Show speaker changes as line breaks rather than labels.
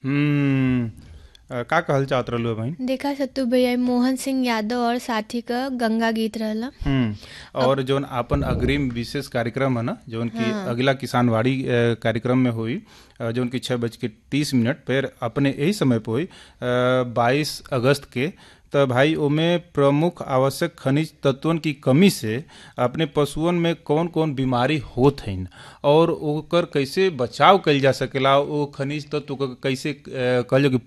हम्म अ, का कहल चाहत रहलू बहन
देखा सत्तू भैया मोहन सिंह यादव और साथी का गंगा गीत रहला
हम्म और जौन आपन अग्रिम विशेष कार्यक्रम है ना जौन की अगला किसानवाड़ी अ, कार्यक्रम में हुई अ, जौन की छः बज के तीस मिनट पर अपने यही समय पे हुई बाईस अगस्त के तो भाई ओमे प्रमुख आवश्यक खनिज तत्वन की कमी से अपने पशुअन में कौन कौन बीमारी होत हइन और ओकर कैसे बचाव कइल जा सकेला ओ खनिज तत्व क कैसे अ, कहल जाओ कि